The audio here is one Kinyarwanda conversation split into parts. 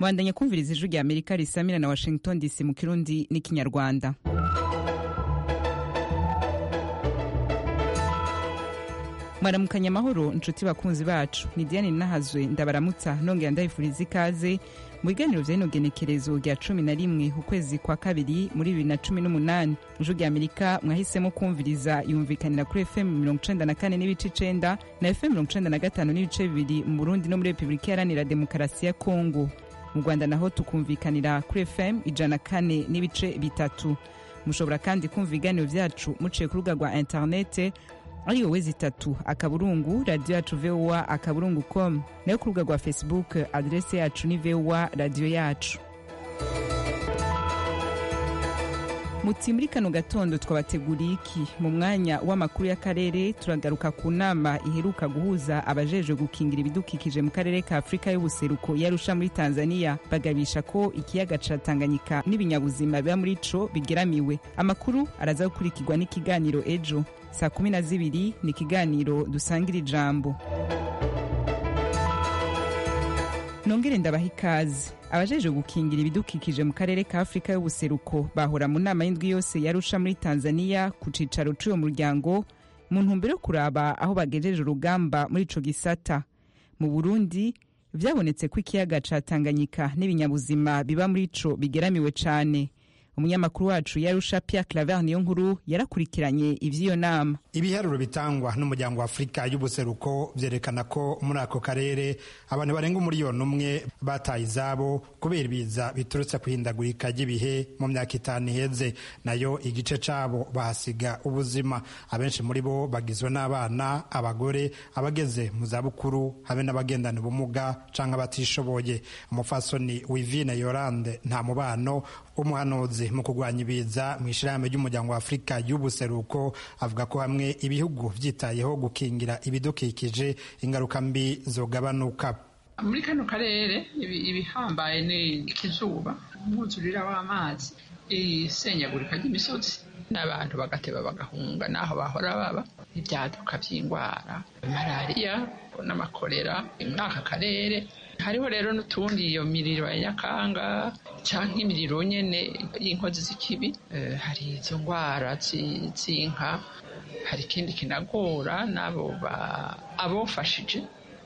bandanya kumviriza ijwi rya amerika risamira na washington dc mu kirundi n'ikinyarwanda mwaramukanya amahoro inshuti bakunzi bacu ni diane nahazwe ndabaramutsa nongera ndabifuriza ikaze mu biganiro bya rino genekerezo rya cumi na rimwe ukwezi kwa kabiri muri bibiri na cumi n'umunani ijwi rya amerika mwahisemo kumviriza yumvikanira kuri fm mirongo icenda na kane n'ibice icenda na fm mirongo icenda na gatanu n'ibice bibiri mu burundi no muri repubulika iharanira demokarasi ya kongo mu rwanda naho tukumvikanira kuri fm ijana kane n'ibice bitatu mushobora kandi kumva ibiganiro byacu muciye ku rubuga rwa interinete ariyo wezi itatu akaburungu radiyo yacu vowa akaburungu com nayo ku rubuga rwa facebook aderese yacu ni vowa radiyo yacu muti muri kano gatondo twabateguriye iki mu mwanya w'amakuru y'akarere turagaruka ku nama iheruka guhuza abajejwe gukingira ibidukikije mu karere ka afurika y'ubuseruko yarusha muri tanzania bagabisha ko ikiyaga ca tanganyika n'ibinyabuzima biba muri co bigeramiwe amakuru araza gukurikirwa n'ikiganiro ejo saa kumi na zibiri ni ikiganiro dusangira ijambo nongere ndabaha ikaze abajeje gukingira ibidukikije mu karere ka afurika y'ubuseruko bahora mu nama y'indwi yose yarusha muri tanzania ku cicaro c'uyo muryango mu ntumbero yo kuraba aho bagejeje urugamba muri ico gisata mu burundi vyabonetse ko ikiyaga ca tanganyika n'ibinyabuzima biba muri ico bigeramiwe cane umunyamakuru wacu yarusha pia claver niyo nkuru yarakurikiranye ivy'iyo nama ibiharuro bitangwa n'umuryango wa afurika y'ubuseruko vyerekana ko muri ako karere abantu barenga umuriyoni umwe bataye izabo kubera ibiza biturutse kuhindagurika ry'ibihe mu myaka itanu iheze nayo igice cabo bahasiga ubuzima abenshi muri bo bagizwe n'abana abagore abageze mu zabukuru habe n'abagendana ubumuga canke abatishoboye umufasoni wivine yorande nta mubano umuhanuzi mu kurwanya ibiza mu ishyirahamwe ry'umuryango wa afurika y'ubuseruko avuga ko hamwe ibihugu byitayeho gukingira ibidukikije ingaruka mbi zogabanuka muri kano karere ibihambaye ni ikizuba umwuzurira w'amazi isenyagurika ry'imisozi n'abantu bagateba bagahunga n'aho bahora baba ibyaduka by'indwara malariya n'amakorera muri aka karere hariho rero n'utundi iyo miriro ya nyakanga cyangwa imiriro nyene y'inkozi z'ikibi hari izo ndwara z'inka hari ikindi kinagora n'abo abofashije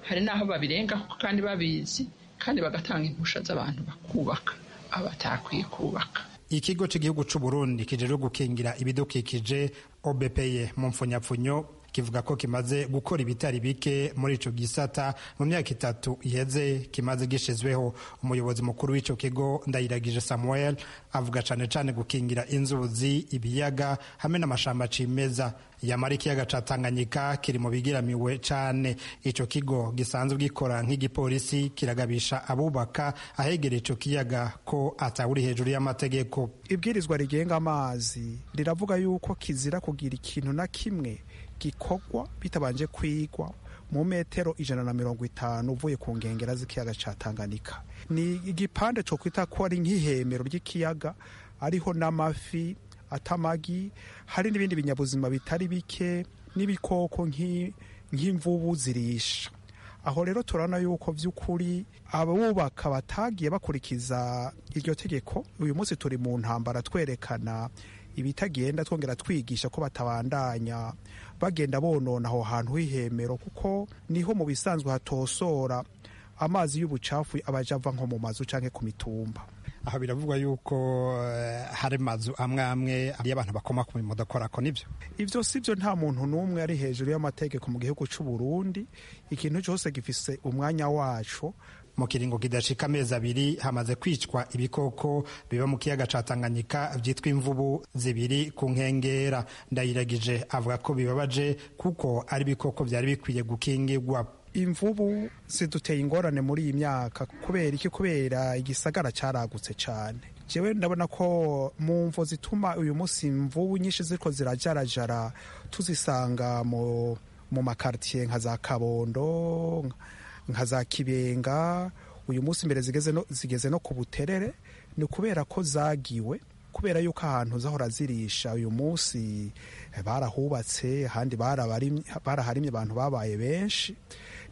hari n'aho babirenga kandi babizi kandi bagatanga impusha z'abantu bakubaka abatakwiye kubaka ikigo cy'igihugu c'uburundi kijejwe gukingira ibidukikije obepeye mu mfunyapfunyo kivuga ko kimaze gukora ibitari bike muri ico gisata mu myaka itatu iheze kimaze gishizweho umuyobozi mukuru w'ico kigo ndayiragije samuel avuga cane cane gukingira inzuzi ibiyaga hamwe n'amashamba cimeza yamara ikiyaga ca tanganyika kiri mu bigiramiwe cane ico kigo gisanzwe gikora nk'igipolisi kiragabisha abubaka ahegereye ico kiyaga ko atawuri hejuru y'amategeko ibwirizwa rigenga amazi riravuga yuko kizira kugira ikintu na kimwe gikorwa bitabanje kwigwa mu metero ijana na mirongo itanu uvuye ku nkengera z'ikiyaga ca tanganyika ni igipande co kwita ko ari nk'ihemero ry'ikiyaga ariho n'amafi atamagi hari n'ibindi binyabuzima bitari bike n'ibikoko nk'imvubu zirisha aho rero turabona yuko by'ukuri abubaka batagiye bakurikiza iryo tegeko uyu munsi turi mu ntambara twerekana ibitagenda twongera twigisha ko batabandanya bagenda bonona aho hantu h'ihemero kuko niho mu bisanzwe hatosora amazi y'ubucafu abaja ava nko mu mazu canke ku mitumba aha biravugwa yuko hari mazu amwe amwe y'abantu bakoma ku mirimo ko nibyo ibyo si byo nta muntu n'umwe ari hejuru y'amategeko mu gihugu c'u Burundi ikintu cyose gifise umwanya waco mu kiringo kidashika amezi abiri hamaze kwicwa ibikoko biba mu kiyaga ca Tanganyika vyitwa imvubu zibiri ku nkengera ndayiragije avuga ko bibabaje kuko ari ibikoko vyari bikwiye gukingirwa imvubu ziduteye ingorane muri iyi myaka kubera iki kubera igisagara caragutse cane jewe ndabona ko mu mvo zituma uyu munsi imvubu nyinshi ziriko zirajarajara tuzisanga mu mu makartier nka za kabondo nka za kibenga uyu munsi imbere zigeze no, zigeze no ku buterere ni kubera ko zagiwe kubera yuko ahantu zahora zirisha uyu munsi barahubatse ahandi baraharimye abantu babaye benshi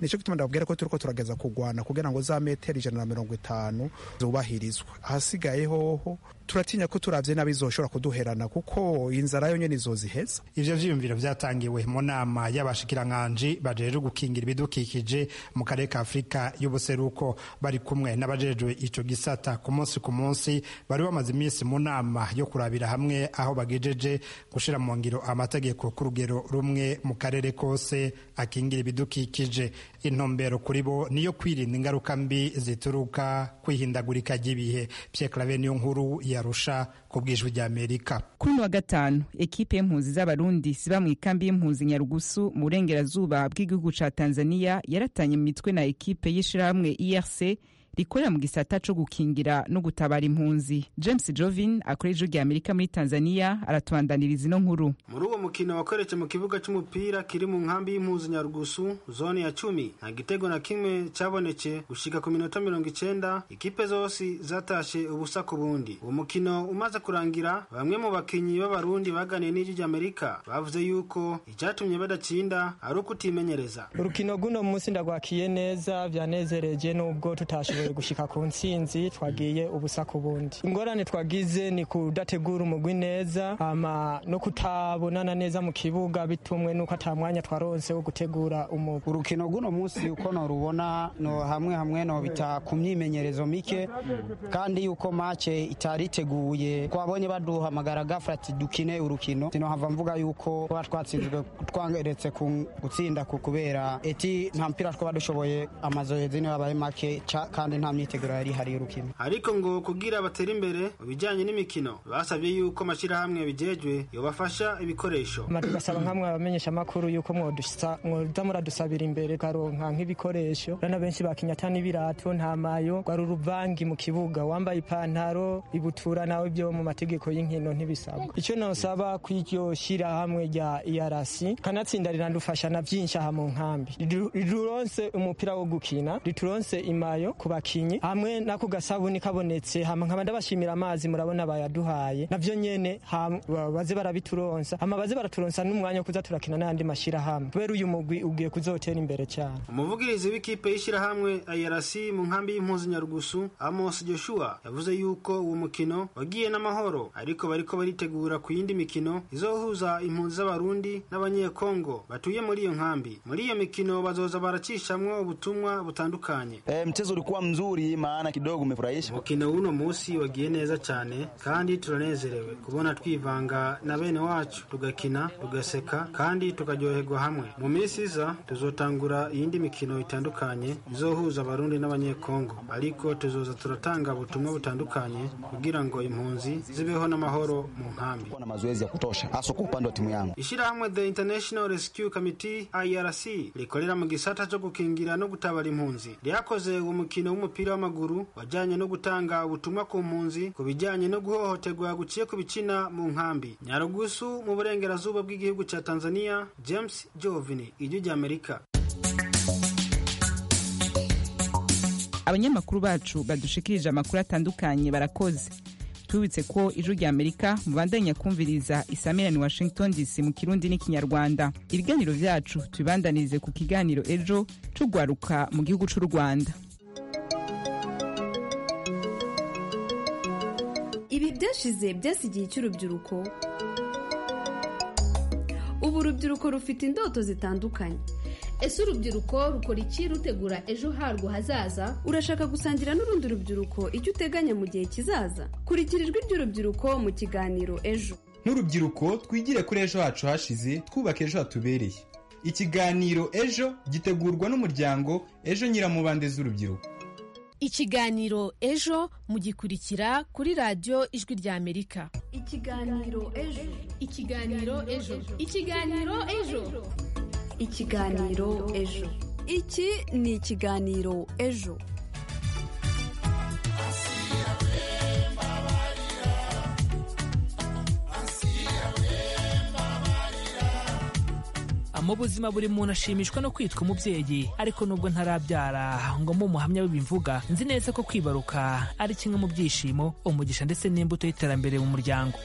nicyo gituma ndababwira ko turi ko turageza kurwana kugira ngo za metero ijana na mirongo itanu zubahirizwe ahasigaye hoho turatinya ko turabye nabi zoshobora kuduherana kuko inzara yo nyene izoziheza ivyo vyiyumviro vyatangiwe mu nama y'abashikiranganji bajejwe gukingira ibidukikije mu karere ka afurika y'ubuseruko bari kumwe n'abajejwe ico gisata ku munsi ku munsi bari bamaze iminsi mu nama yo kurabira hamwe aho bagejeje gushira mu ngiro amategeko ku rugero rumwe mu karere kose akingira ibidukikije intumbero kuri bo niyo kwirinda ingaruka mbi zituruka kwihindagurika ry'ibihe Pierre Claver niyo nkuru yarusha ku bwijwi ry'amerika kuri wa gatanu ekipe y'impunzi z'abarundi ziba mu ikambi y'impunzi nyarugusu mu burengerazuba bw'igihugu ca tanzania yaratanye mu mitwe na ekipe y'ishirahamwe irc rikorera mu gisata co gukingira no gutabara impunzi james jovin akora ijwi ry'amerika muri tanzania aratubandaniriza ino nkuru muri uwo mukino wakoretse mu kibuga c'umupira kiri mu nkambi y'impunzi nyarugusu zone ya cumi nta gitego na kimwe caboneke gushika ku minota mirongo icenda ikipe zose zatashe ubusa ku bundi uwo mukino umaze kurangira bamwe mu bakinyi b'abarundi baganiye n'ijwi ry'amerika bavuze yuko icatumye badacinda ari ukutimenyereza urukino guno munsi ndagwakiye neza vyanezereje n'ubwo tutashoboye gushika ku ntsinzi twagiye ubusa ku bundi ingorane twagize ni kudategura umugwi neza ama no kutabonana neza mu kibuga bitumwe nuko ata mwanya twaronse wo gutegura umugwi urukino guno munsi uko norubona no hamwe hamwe no bita ku myimenyerezo mike kandi yuko mace itari iteguye twabonye baduhamagara gafra ati dukine urukino sino hava mvuga yuko twaba twatsinzwe twangeretse gutsinda ku kubera eti nta mpira twaba dushoboye amazohezi niyo abaye make kandi nta myiteguro yari ihari y'urukino ariko ngo kugira batere imbere mu bijyanye n'imikino basabye yuko amashyirahamwe bijejwe yobafasha ibikoresho tugasaba nk'amwe abamenyesha amakuru yuko mwoza muradusabira imbere ukaronka nk'ibikoresho rana benshi bakinyata n'ibirato nta mayo rwari uruvangi mu kibuga wambaye ipantaro ibutura nawe byo mu mategeko y'inkino ntibisabwa icyo nosaba kw'iryo shyirahamwe rya irc kanatsinda rirandufasha na byinshi aha mu nkambi riduronse umupira wo gukina rituronse imayo ku bakinyi hamwe nako gasabuni kabonetse hama nkaba ndabashimira amazi murabona bayaduhaye navyo nyene baze barabituronsa hama baze baraturonsa n'umwanya wo kuza turakina n'ayandi mashirahamwe kubera uyu mugwi ugiye kuzotera imbere cyane umuvugirizi w'ikipe y'ishirahamwe ayarasi mu nkambi y'impunzi nyarugusu amos joshua yavuze yuko uwo mukino wagiye n'amahoro ariko bariko baritegura ku yindi mikino izohuza impunzi z'abarundi n'abanyekongo batuye muri iyo nkambi muri iyo mikino bazoza baracishamwo ubutumwa butandukanye e, ulikuwa mzuri maana kidogo umefurahisha. Mukino uno musi wagiye neza cyane kandi turanezerewe kubona twivanga na bene wacu tugakina tugaseka kandi tukaryoherwa hamwe. Mu minsi iza tuzotangura iyindi mikino itandukanye izohuza abarundi n'abanyekongo, ariko tuzoza turatanga ubutumwa butandukanye kugira ngo impunzi zibeho n'amahoro mu nkambi na mazoezi ya kutosha hasa kwa upande wa timu yangu. Ishirahamwe The International Rescue Committee IRC rikorera mu gisata cyo gukingira no gutabara impunzi ryakoze uwo umukino w'umupira w'amaguru wajyanye no gutanga ubutumwa ku mpunzi ku bijyanye no guhohoterwa guciye ku bikina mu nkambi nyarugusu mu burengerazuba bw'igihugu cya tanzania james jovini ijwi ry'amerika abanyamakuru bacu badushikirije amakuru atandukanye barakoze tubibutse ko ijwi ry'amerika mubandanya kumviriza isamirani washington dc mu kirundi n'ikinyarwanda ibiganiro byacu tubibandanirize ku kiganiro ejo tugwaruka mu gihugu cy'u rwanda ibi byashize byasi igihe cy'urubyiruko ubu urubyiruko rufite indoto zitandukanye ese urubyiruko rukora iki rutegura ejo harwo hazaza urashaka gusangira n'urundi rubyiruko icyo uteganya mu gihe kizaza kurikira ijwi ry'urubyiruko mu kiganiro ejo n'urubyiruko twigire kuri ejo hacu hashize twubaka ejo hatubereye ikiganiro ejo gitegurwa n'umuryango ejo nyiramubande z'urubyiruko ikiganiro ejo mugikurikira kuri radiyo ijwi ry'amerika ikiganiro ejo ikiganiro ejo ikiganiro ejo ikiganiro ejo iki ni ikiganiro ejo mu buzima buri muntu ashimishwa no kwitwa umubyeyi ariko nubwo ntarabyara ngo mbe umuhamya w'ibimvuga nzi neza ko kwibaruka ari kimwe mu byishimo umugisha ndetse n'imbuto y'iterambere mu muryango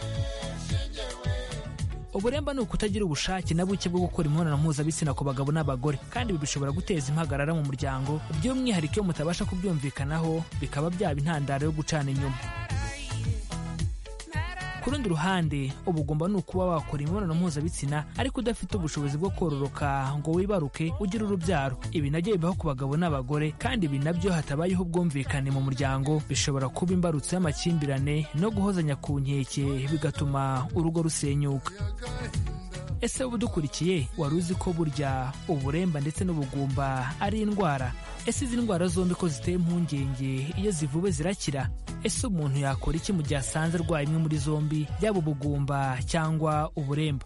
uburemba ni ukutagira ubushake na buke bwo gukora imibonano mpuzabitsina ku bagabo n'abagore kandi ibi bishobora guteza impagarara mu muryango by'umwihariko iyo mutabasha kubyumvikanaho bikaba byaba intandaro yo gucana inyuma ku rundi ruhande uba ugomba ni ukuba wakora imibonano mpuzabitsina ariko udafite ubushobozi bwo kororoka ngo wibaruke ugire urubyaro ibi nabyo bibaho ku bagabo n'abagore kandi ibi nabyo hatabayeho ubwumvikane mu muryango bishobora kuba imbarutso y'amakimbirane no guhozanya ku nkeke bigatuma urugo rusenyuka ese wowe udukurikiye wari uzi ko burya uburemba ndetse n'ubugumba ari indwara ese izi ndwara zombi ko ziteye impungenge iyo zivuwe zirakira ese umuntu yakora iki mu gihe asanze arwaye imwe muri zombi yaba ubugumba cyangwa uburemba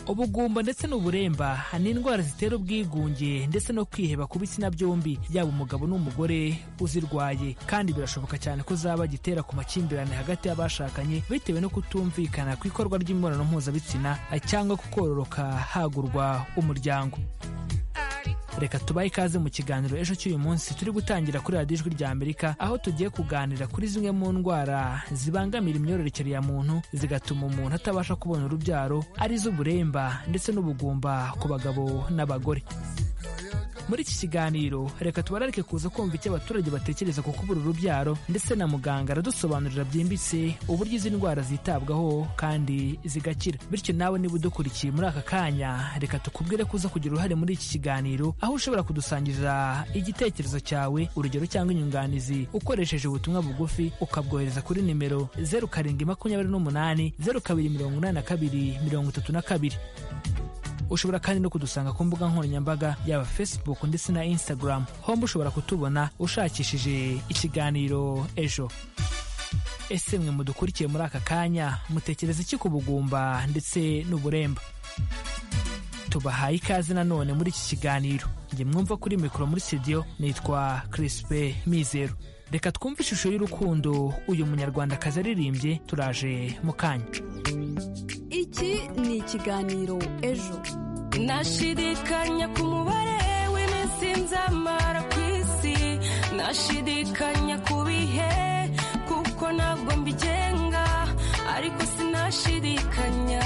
ubugumba ndetse n'uburemba ni indwara zitera ubwigunge ndetse no kwiheba ku bitsina byombi yaba umugabo n'umugore uzirwaye kandi birashoboka cyane ko zaba gitera ku makimbirane hagati y'abashakanye bitewe no kutumvikana ku ikorwa ry'imibonano mpuzabitsina cyangwa kukororoka hagurwa umuryango reka tubahe ikaze mu kiganiro ejo cy'uyu munsi turi gutangira kuri radiyo ijwi rya amerika aho tugiye kuganira kuri zimwe mu ndwara zibangamira imyororokere ya muntu zigatuma umuntu atabasha kubona urubyaro arizo uburemba ndetse n'ubugumba ku bagabo n'abagore muri iki kiganiro reka tubararike kuza kumva icyo abaturage batekereza ku kubura urubyaro ndetse na muganga aradusobanurira byimbitse uburyo izi ndwara zitabwaho kandi zigakira bityo nawe niba udukurikiye muri aka kanya reka tukubwire ko uza kugira uruhare muri iki kiganiro aho ushobora kudusangiriza igitekerezo cyawe urugero cyangwa inyunganizi ukoresheje ubutumwa bugufi ukabwohereza kuri nimero zeru karindwi makumyabiri n'umunani zeru kabiri mirongo inani na kabiri mirongo itatu na kabiri ushobora kandi no kudusanga ku mbuga nkoranyambaga yaba facebook ndetse na instagram homba ushobora kutubona ushakishije ikiganiro ejo ese mwe mudukurikiye muri aka kanya mutekereza iki ku bugumba ndetse n'uburemba tubahaye ikaze nanone muri iki kiganiro njye mwumva kuri mikoro muri studio nitwa crispe mizero reka twumve ishusho y'urukundo uyu munyarwandakazi aririmbye turaje mu kanya iki ni ikiganiro ejo nashidikanya ku mubare w'iminsi nzamara ku isi nashidikanya ku bihe kuko ntabwo mbigenga ariko sinashidikanya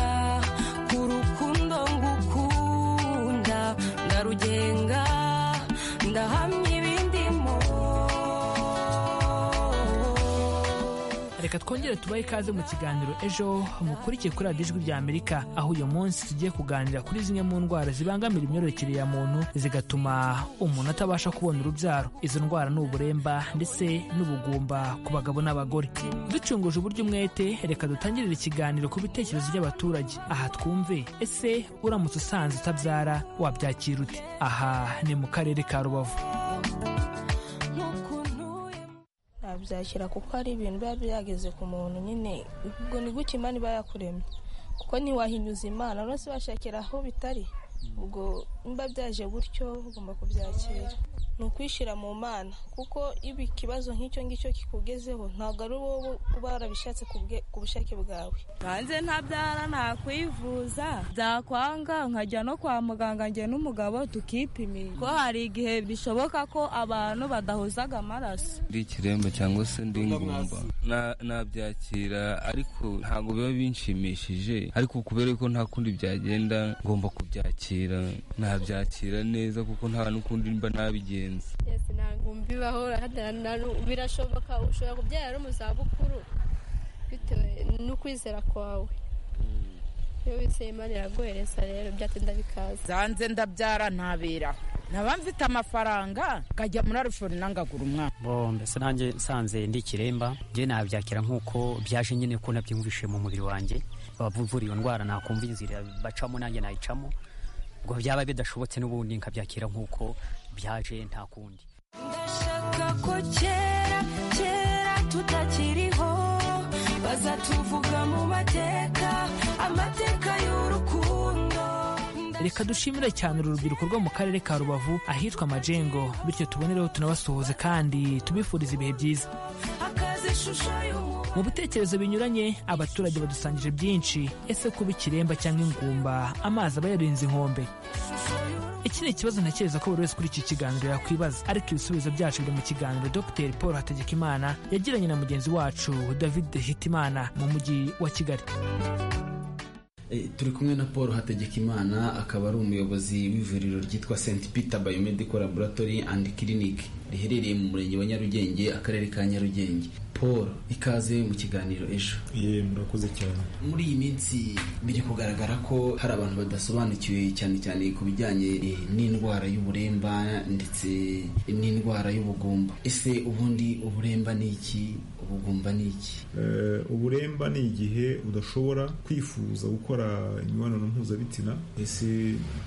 ku rukundo ngukunda ndarugenga ndahamya ibindimo reka twongere tubahe ikaze mu kiganiro ejo mukurikiye kuri radiyo ijwi rya amerika aho uyu munsi tugiye kuganira kuri zimwe mu ndwara zibangamira imyororokere ya muntu zigatuma umuntu atabasha kubona urubyaro izo ndwara ni uburemba ndetse n'ubugumba ku bagabo n'abagore ducunguje uburyo umwete reka dutangirire ikiganiro ku bitekerezo by'abaturage aha twumve ese uramutse usanze utabyara wabyakira ute aha ni mu karere ka rubavu nabyakira kuko ari ibintu biba byageze ku muntu nyine ubwo ni gutya imana iba yakuremye kuko ntiwahinyuza imana uretse bashakira aho bitari ubwo niba byaje gutyo ugomba kubyakira ni ukwishyira mu mana kuko iba ikibazo nk'icyo ngicyo kikugezeho ntabwo ari wowe uba warabishatse ku bushake bwawe hanze ntabyara ntakwivuza byakwanga nkajya no kwa muganga njye n'umugabo tukipimisha ko hari igihe bishoboka ko abantu badahuzaga amaraso ndi ikiremba cyangwa se ndi ingumba nabyakira ariko ntabwo biba binshimishije ariko kubera ko nta kundi byagenda ngomba kubyakira nabyakira neza kuko nta n'ukundi mba nabigiye ntabwo mbibaho birashoboka ushobora kubyara mu zabukuru bitewe n'ukwizera kwawe iyo wizeye imana iraguhereza rero byatinda bikaza zanze ndabyara ntabera naba mfite amafaranga nkajya muri rufoni nangagura umwana mbese nanjye nsanze ndi ikiremba njye nabyakira nk'uko byaje nyine ko nabyumvishe mu mubiri wanjye bavura iyo ndwara nakumva inzira bacamo nanjye nayicamo ngo byaba bidashobotse n'ubundi nkabyakira nk'uko byaje nta kundi ndashaka ko kera kera tutakiriho bazatuvuga mu mateka amateka y'urukundo reka dushimire cyane uru rubyiruko rwo mu karere ka rubavu ahitwa majengo bityo tubonereho tunabasuhuze kandi tubifuriza ibihe byiza mu bitekerezo binyuranye abaturage badusangije byinshi ese kuba ikiremba cyangwa ingumba amazi aba yarinze inkombe iki ni ikibazo ntekereza ko buri wese kuri iki kiganiro yakwibaza ariko ibisubizo byacu biri mu kiganiro dr paul hategekimana yagiranye na mugenzi wacu david hitimana mu mujyi wa kigali Eh, turi kumwe na paul hategekimana akaba ari umuyobozi w'ivuriro ryitwa st peter biomedical laboratory and clinic riherereye mu murenge wa nyarugenge akarere ka nyarugenge paul ikaze mu kiganiro ejo ye murakoze cyane muri iyi minsi biri kugaragara ko hari abantu badasobanukiwe cyane cyane ku bijyanye eh, n'indwara y'uburemba ndetse n'indwara y'ubugumba ese ubundi uburemba ni iki ubugumba ni iki Eh, uburemba ni igihe udashobora kwifuza gukora imibonano mpuzabitsina ese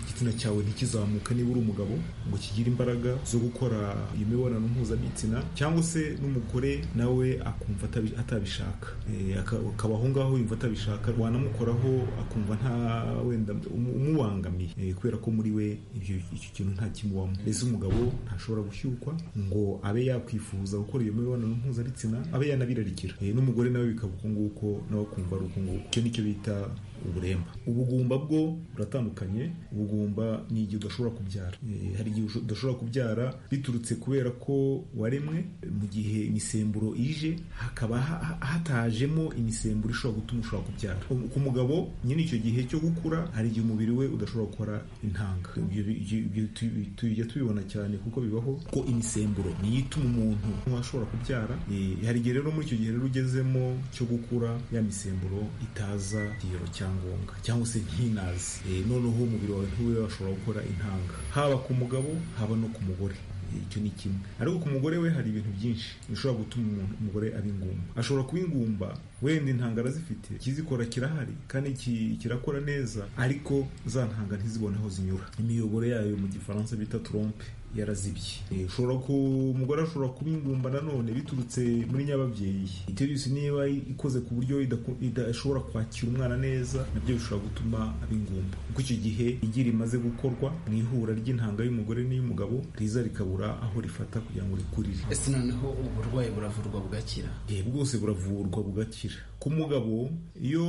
igitsina cyawe ntikizamuke niba uri umugabo ngo kigire imbaraga zo gukora iyo mibonano mpuzabitsina cyangwa se n'umugore nawe akumva atabi- atabishaka Eh, aka- akaba aho ngaho yumva atabishaka wanamukoraho akumva nta wenda umu- umubangamiye Eh, kubera ko muri we ibyo- icyo kintu nta kimubamo mbese umugabo ntashobora gushyukwa ngo abe yakwifuza gukora iyo mibonano mpuzabitsina abe yanabirarikira Eh, n'umugore nawe bikaba uko nguko nawe akumva ari uko nguko icyo nicyo bita uburemba ubugumba bwo buratandukanye ubugumba ni igihe udashobora kubyara Eh, hari igihe usho- udashobora kubyara biturutse kubera ko waremwe mu gihe imisemburo ije hakaba ha- ha- hatajemo imisemburo ishobora gutuma ushobora kubyara Um- ku mugabo nyine icyo gihe cyo gukura hari igihe umubiri we udashobora gukora intanga Ibyo- ibyo- ibyo tu- tujya tubibona cyane kuko bibaho ko imisemburo niyo ituma umuntu ashobora kubyara Eh, hari igihe rero muri icyo gihe rero ugezemo cyo gukura ya misemburo itaza kigero cyangombwa cyangwa se ntinaze Eh, noneho umubiri wawe ntiwe washobora gukora intanga haba ku mugabo haba no ku mugore Eh, icyo ni kimwe ariko ku mugore we hari ibintu byinshi bishobora gutuma umuntu umugore aba ingumba ashobora kuba ingumba wenda intangara zifite ikizikora kirahari kandi ki- kirakora neza ariko za ntanga ntizibone aho zinyura imiyoboro yayo mu gifaransa bita trompe yarazibye Eh, ushobora ku umugore ashobora kuba ingumba nanone biturutse muri nyababyeyi iterisi niba ikoze ku buryo idaku- idashobora kwakira umwana neza nabyo bishobora gutuma aba ingumba kuko icyo gihe igi rimaze gukorwa mu ihura ry'intanga y'umugore n'iy'umugabo riza rikabura aho rifata kugira ngo rikurire ese noneho uburwayi buravurwa bugakira Eh, bwose buravurwa bugakira ku mugabo iyo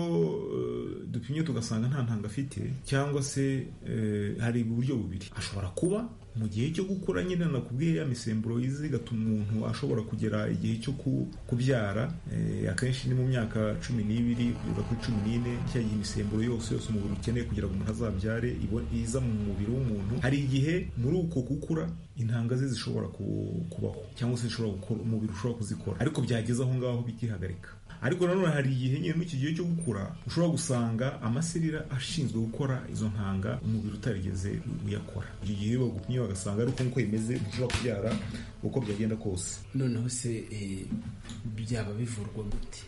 eh, dupimye tugasanga nta ntanga afite cyangwa se eh, hari uburyo bubiri ashobora kuba mu gihe cyo gukura nyine nakubwiye ya misemburo izi igatuma umuntu ashobora kugera igihe cyo ku- kubyara eh, akenshi ni mu myaka cumi n'ibiri kugeza kuri cumi n'ine cya gihe imisemburo yose yose umubiri ukeneye kugira ngo umuntu azabyare ibo- iza mu mubiri w'umuntu hari igihe muri uko gukura intanga ze zishobora ku- kubaho cyangwa se zishobora gukora umubiri ushobora kuzikora ariko byageze aho ngaho bikihagarika ariko nanone hari igihe nyine muri iki gihe cyo gukura ushobora gusanga amaserira ashinzwe gukora izo ntanga umubiri utarigeze uyakora icyo gihe iyo bagupimye bagasanga ari uko nguko bimeze ntushobora kubyara uko byagenda kose noneho se eh, byaba bivurwa gute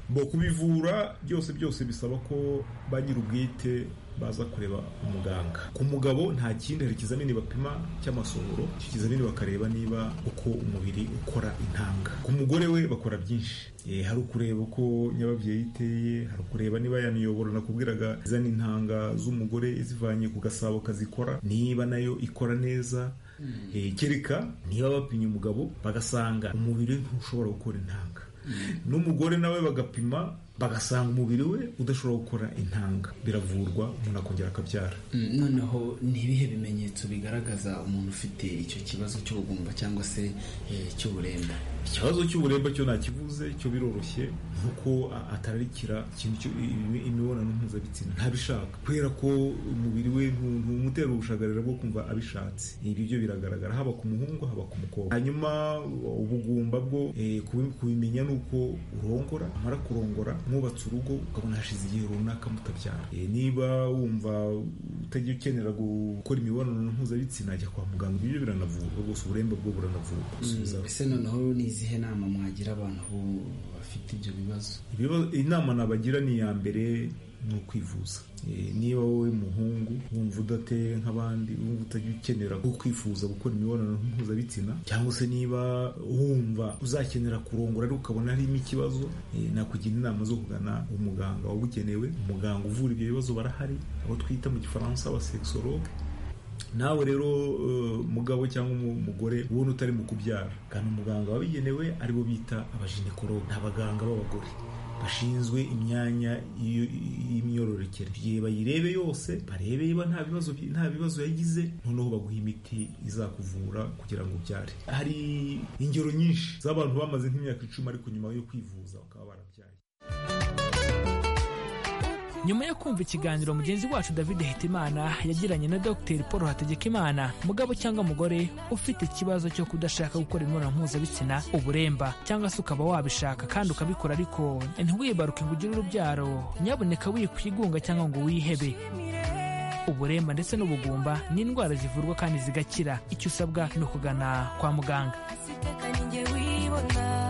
bo kubivura byose byose bisaba ko ba nyir'ubwite baza kureba umuganga ku mugabo nta kindi hari ikizamini bapima cy'amasohoro icyo kizamini bakareba niba uko umubiri ukora intanga ku mugore we bakora byinshi Eh, hari ukureba uko nyababyeyi iteye hari ukureba niba ya miyoboro nakubwiraga izana intanga z'umugore izivanye ku gasabo kazikora niba nayo ikora neza Eh, kereka niba bapimye umugabo bagasanga umubiri we ntushobora gukora intanga n'umugore nawe bagapima bagasanga umubiri we udashobora gukora intanga biravurwa umuntu akongera akabyara Mm, noneho ni ibihe bimenyetso bigaragaza umuntu ufite icyo kibazo cy'ubugumba cyangwa se eh, cy'uburemba ikibazo cy'uburemba cyo ntakivuze cyo biroroshye nuko a- atararikira ikintu cyo- imi- imibonano mpuzabitsina ntabishaka kubera ko umubiri we ntu- ntumutera ubushagarira bwo kumva abishatse ibyo byo biragaragara haba ku muhungu haba ku mukobwa hanyuma ubugumba bwo eh, kubi- kubimenya ni uko urongora amara kurongora mwubatse urugo ukabona hashize igihe runaka mutabyara Eh, niba wumva utajya ukenera gukora imibonano mpuzabitsina jya kwa muganga ibyo byo biranavurwa rwose uburemba bwo buranavurwa Mm, gusubizaho ese noneho ni izihe nama mwagira abantu bu- bafite ibyo bibazo Ibibazo- inama nabagira ni iya mbere ni ukwivuza Eh, niba wowe muhungu wumva udateye nk'abandi wumva utajya ukenera ko kwifuza gukora imibonano mpuzabitsina cyangwa se niba wumva uzakenera kurongora ariko ukabona harimo ikibazo eh, nakugira inama zo kugana umuganga wabugenewe umuganga uvura ibyo bibazo barahari abo twita mu gifaransa abasexologue nawe rero eh, mugabo cyangwa umu- umugore ubona utari mu kubyara kandi umuganga wabigenewe aribo bita abajenekologe ni abaganga b'abagore bashinzwe imyanya y'iyo- y'imyororokere igihe bayirebe yose barebe niba nta bibazo nta bibazo yagize noneho baguha imiti izakuvura kugira ngo ubyare hari ingero nyinshi z'abantu bamaze nk'imyaka icumi ariko nyuma yo kwivuza bakaba barabyaye nyuma yo kumva ikiganiro mugenzi wacu david hitimana yagiranye na dr paul hategekimana mugabo cyangwa mugore ufite ikibazo cyo kudashaka gukora imibonano mpuzabitsina uburemba cyangwa se ukaba wabishaka kandi ukabikora ariko ntiwibaruke ngo ugire urubyaro nyaboneka wikwigunga cyangwa ngo wihebe uburemba ndetse n'ubugumba ni indwara zivurwa kandi zigakira icyo usabwa ni ukugana kwa muganga njye wibona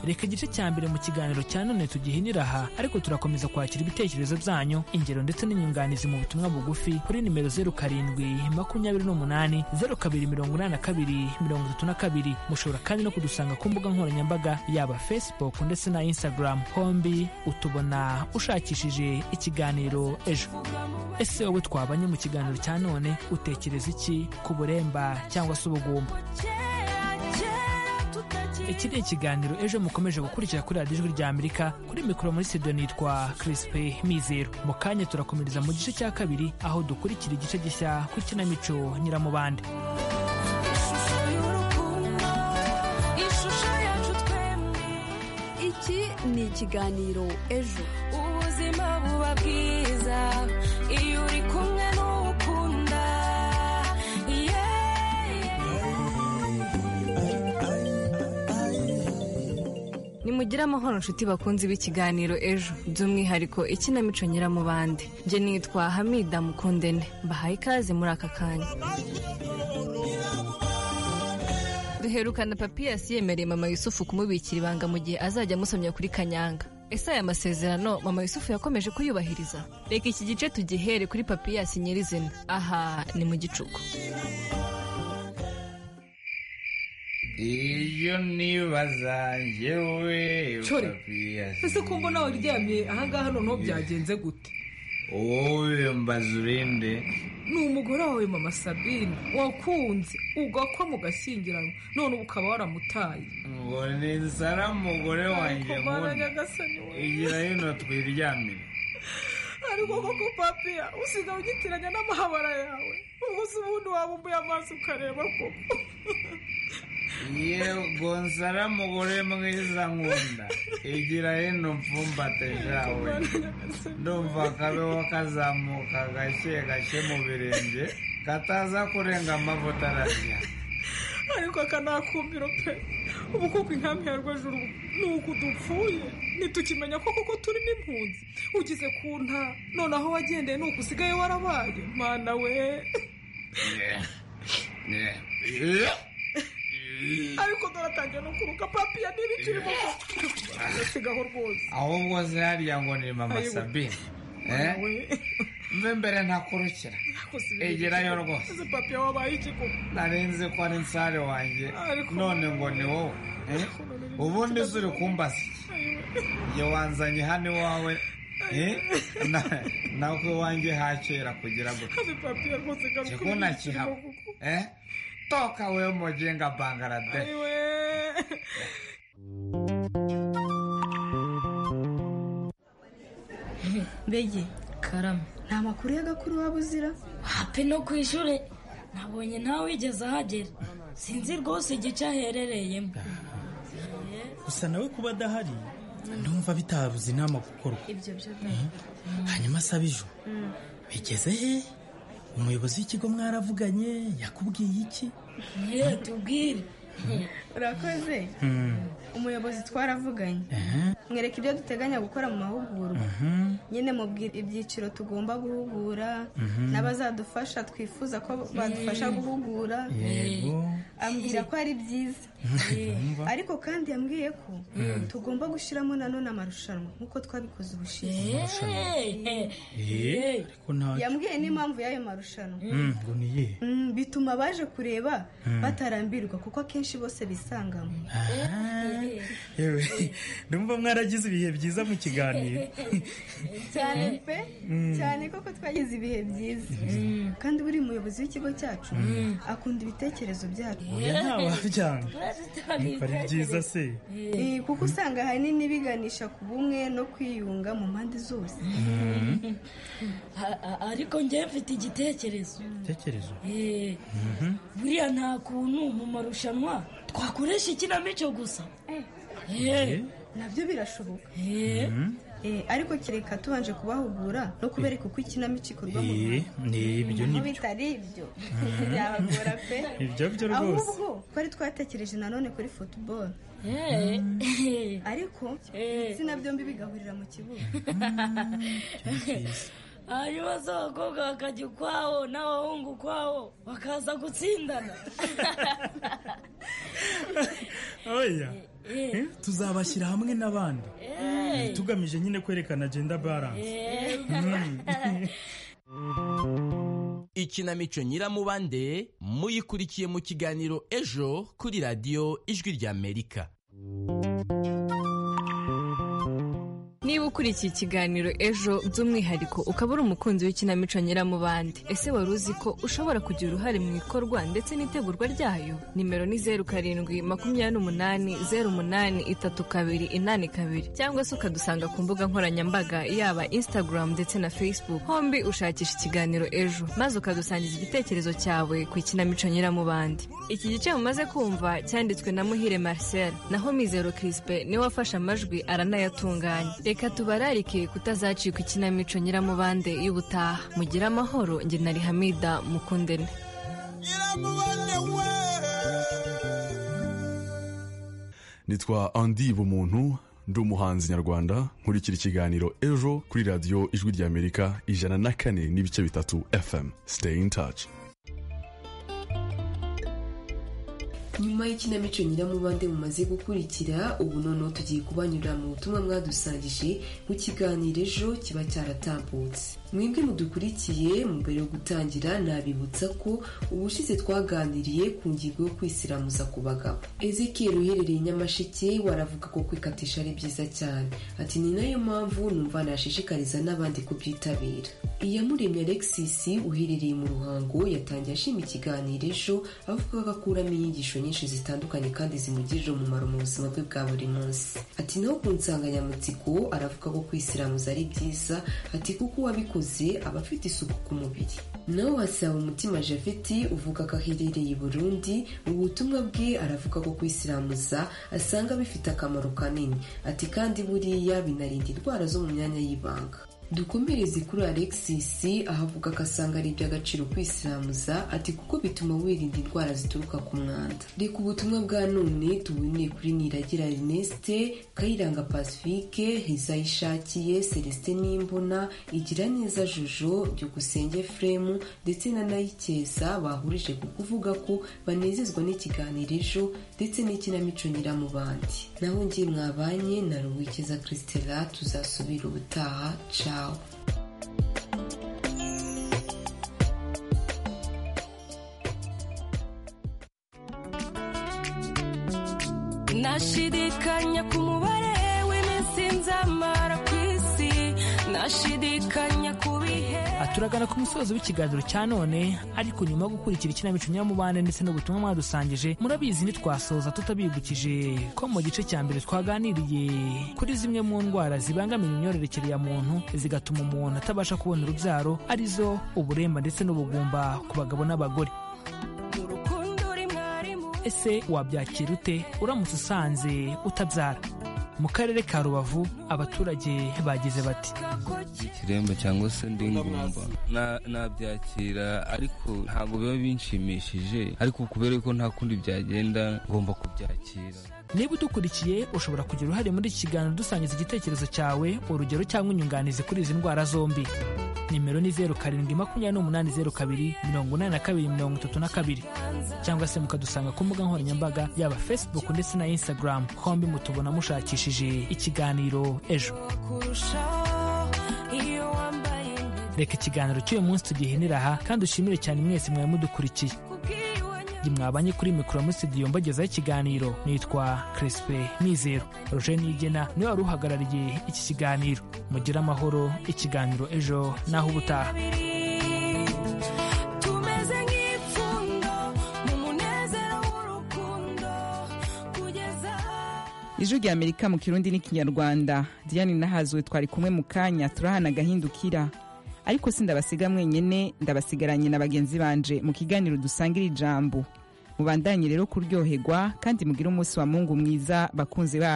reka igice cya mbere mu kiganiro cya none tugihinira aha ariko turakomeza kwakira ibitekerezo byanyu ingero ndetse n'inyunganizi mu butumwa bugufi kuri nimero zeru karindwi makumyabiri n'umunani zeru kabiri mirongo inani na kabiri mirongo itatu na kabiri mushobora kandi no kudusanga ku mbuga nkoranyambaga yaba facebook ndetse na instagram hombi utubona ushakishije ikiganiro ejo ese wowe twabanye mu kiganiro cya none utekereza iki ku buremba cyangwa se ubugumba iki ni ikiganiro ejo mukomeje gukurikira kuri radiyo ijwi rya amerika kuri mikoro muri studio nitwa kirisipe mizero mu kanya turakomereza mu gice cya kabiri aho dukurikira igice gishya ku ikinamico nyiramubande ishusho yacu twembi iki ni ikiganiro ejo ubuzima buba bwiza iyo uri kumwe n'ukunda nimugire amahoro inshuti bakunze b'ikiganiro ejo by'umwihariko ikinamico nyiramubande njye nitwa hamida mukundene mbahaye ikaze muri aka kanya duherukana papiyasi yemereye mama yusufu kumubikira ibanga mu gihe azajya amusomya kuri kanyanga ese aya masezerano mama yusufu yakomeje kuyubahiriza reka iki gice tugihere kuri papiyasi nyirizina aha ni mu gicuku iyo nibaza njyewe Chore, papiyasi ese ko mbona waryamye ahangaha noneho byagenze gute wowe mbaza urinde ni umugore wawe mama sabine wakunze ugakwa mugashyingiranwa none ubu ukaba waramutaye ngo nizara umugore wanjye Ariko mwana nkunda nyagasani we. igira hino twiryamire ariko koko papiya usiga ugitiranya n'amahabara yawe umunsi ubundi wabumbuye amaso ukareba koko yego nsara umugore mwiza nkunda igira hino mpfumbate zawe ndumva akabeho kazamuka gake gake mu birenge kataza kurenga amavuta ararya ariko aka ni akumbiro pe ubu koko inkambi ya rwajuru ni uku dupfuye ntitukimenya ko koko turi n'impunzi ugize ku nta noneho wagendeye ni uku usigaye warabaye mana we ariko dore no kuruka papiya n'ibiciro sigaho rwose ahubwo se hariya ngo ni mama Ayiwe. sabine eh? Mana we mbe mbere ntakurukira egerayo rwose ese papiya wabaye iki koko narenze ko ari nsare wanjye Ariko- none ngo ni wowe eh? ubundi se uri kumbasa njye wanzanye hano iwawe eh? Na- nawe iwanjye hakera kugira gutya ese papiya rwose garuka Kikuna kihaba. eh? toka wewe mujenga bangladesh Ayiwe. mbege karame nta makuru y'agakuru waba uzira hape no ku ishuri nabonye ntawe wigeze ahagera sinzi rwose igice aherereyemo gusa nawe kuba adahari ndumva bitabuze inama gukorwa ibyo byo hanyuma asaba ejo Mm. bigeze he umuyobozi w'ikigo mwaravuganye yakubwiye iki Mwe tubwire urakoze Hmm. umuyobozi twaravuganye Ehe. mwereka ibyo duteganya gukora mu mahugurwa Mhm. nyine mubwira ibyiciro tugomba guhugura Mhm. n'abazadufasha twifuza ko badufasha guhugura yego ambwira ko ari byiza Ndumva. ariko kandi yambwiye ko tugomba gushyiramo nanone amarushanwa nk'uko twabikoze ubushize Eh, ariko nta yambwiye n'impamvu y'ayo marushanwa Hmm, ngo ni ye Mm, bituma abaje kureba Mm. batarambirwa kuko akenshi bose bisangamo yewe ndumva mwaragize ibihe byiza mu kiganiro cyane pe cyane koko twagize ibihe byiza kandi buri muyobozi w'ikigo cyacu akunda ibitekerezo byacu oya ntawabyanga Nuko ari byiza se Eh, kuko usanga ahanini biganisha ku bumwe no kwiyunga mu mpande zose A- a- ariko njyewe mfite igitekerezo tekerezo Eh, buriya nta kuntu mu marushanwa twakoresha ikinamico gusa Eh, nabyo birashoboka Mhm. Eh, ariko kereka tubanje kubahugura no kubereka uko ikinamico ikorwa mu Eh, ni ibyo ni aho bitari ibyo byabagora pe ibyo byo rwose ahubwo twari twatekereje nanone kuri football ariko ibitsina byombi bigahurira mu kibuga hanyuma se abakobwa bakajya ukwawo n'abahungu ukwawo bakaza gutsindana oya Eh, tuzabashyira hamwe n'abandi Eh. tugamije nyine kwerekana genda balance ikinamico nyiramubande muyikurikiye mu kiganiro ejo kuri radiyo ijwi ry'amerika niba ukurikiye ikiganiro ejo by'umwihariko ukaba uri umukunzi w'ikinamico nyiramubande ese wari uzi ko ushobora kugira uruhare mu ikorwa ndetse n'itegurwa ryayo nimero ni zeru karindwi makumyabiri n'umunani zeru umunani itatu kabiri inani kabiri cyangwa se ukadusanga ku mbuga nkoranyambaga yaba instagram ndetse na facebook hombi ushakisha ikiganiro ejo maze ukadusangiza igitekerezo cyawe ku ikinamico nyiramubande iki gice mumaze kumva cyanditswe na muhire marcel naho mizero crispe niwe wafashe amajwi aranayatunganya reka tubararike kutazacikwa ikinamico nyiramubande y'ubutaha mugire amahoro njye na rihamida mukundene nitwa andi bumuntu ndi umuhanzi nyarwanda nkurikira ikiganiro ejo kuri radiyo ijwi ry'amerika ijana na kane n'ibice bitatu fm stay in touch nyuma y'ikinamico nyiramubande mumaze gukurikira ubu noneho tugiye kubanyura mu butumwa mwadusangije mu kiganiro ejo kiba cyaratambutse mwebwe mudukurikiye mu mbere yo gutangira nabibutsa ko ubushize twaganiriye ku ngingo yo kwisiramuza ku bagabo ezekiel uherereye i nyamasheke waravuga ko kwikatisha ari byiza cyane ati ni nayo mpamvu numva nashishikariza n'abandi kubyitabira iyamuremye alexis uherereye mu ruhango yatangiye ashima ikiganiro ejo avuga ko akuramo inyigisho nyinshi zitandukanye kandi zimugirira umumaro mu buzima bwe bwa buri munsi ati naho ku nsanganyamatsiko aravuga ko kwisiramuza ari byiza ati kuko uwabikoze aba afite isuku ku mubiri nawe wasaba umutima javeti uvuga ko aherereye i burundi mu butumwa bwe aravuga ko kwisiramuza asanga bifite akamaro kanini ati kandi buriya binarinda indwara zo mu myanya y'ibanga dukomereze kuri alexis aho avuga ko asanga ari iby'agaciro kwisiramuza ati kuko bituma wirinda indwara zituruka ku mwanda reka ubutumwa bwa none tubuneye kuri niragira erneste kayiranga pacifique hezayishakiye celestin n'imbona igira neza jojo byukusenge fremu ndetse na nayikeza bahurije ku kuvuga ko banezezwa n'ikiganiro ejo ndetse n'ikinamico nyiramubandi naho ngiye mwabanye na ruwikeza christela tuzasubira ubutaha cawo nashidikanya ku mubare w'iminsi nzamara ku isi nashidikanya ku bihe turagana ku musozo w'ikiganiro cya none ariko nyuma yo gukurikira ikinamico nyamubande ndetse n'ubutumwa mwadusangije murabizi ntitwasoza tutabibukije ko mu gice cya mbere twaganiriye kuri zimwe mu ndwara zibangamira imyororokere ya muntu zigatuma umuntu atabasha kubona urubyaro arizo uburemba ndetse n'ubugumba ku bagabo n'abagore ese wabyakira ute uramutse usanze utabyara mu karere ka rubavu abaturage bagize bati ikiremba cyangwa se ndi ngumba Na- nabyakira ariko ntabwo biba binshimishije ariko kubera ko nta kundi byagenda ngomba kubyakira niba udukurikiye ushobora kugira uruhare muri iki kiganiro dusangiza igitekerezo cyawe urugero cyangwa inyunganizi kuri izi ndwara zombi nimero ni zeru karindwi makumyabiri n'umunani zeru kabiri mirongo inani na kabiri mirongo itatu na kabiri cyangwa se mukadusanga ku mbuga nkoranyambaga yaba facebook ndetse na instagram hombi mutubona mushakishije ikiganiro ejo kurushaho iyo wambaye reka ikiganiro cy'uyu munsi tugihinira aha kandi ushimire cyane mwese mwari mudukurikiye ubwiyunge mwabanye kuri mikoro muri studio mbagezaho ikiganiro nitwa Crespe Nizero Roger Nigena niwe wari uhagarariye iki kiganiro mugire amahoro ikiganiro ejo naho ubutaha tumeze nk'ipfundo mu munezero w'urukundo kugeza ijwi rya amerika mu kirundi n'ikinyarwanda diane nahazwe twari kumwe mu kanya turahana agahindukira ariko si ndabasiga mwenyine ndabasigaranye na bagenzi banje mu kiganiro dusangira ijambo mubandanye rero kuryoherwa kandi mugire umunsi wa mungu mwiza bakunzi bacu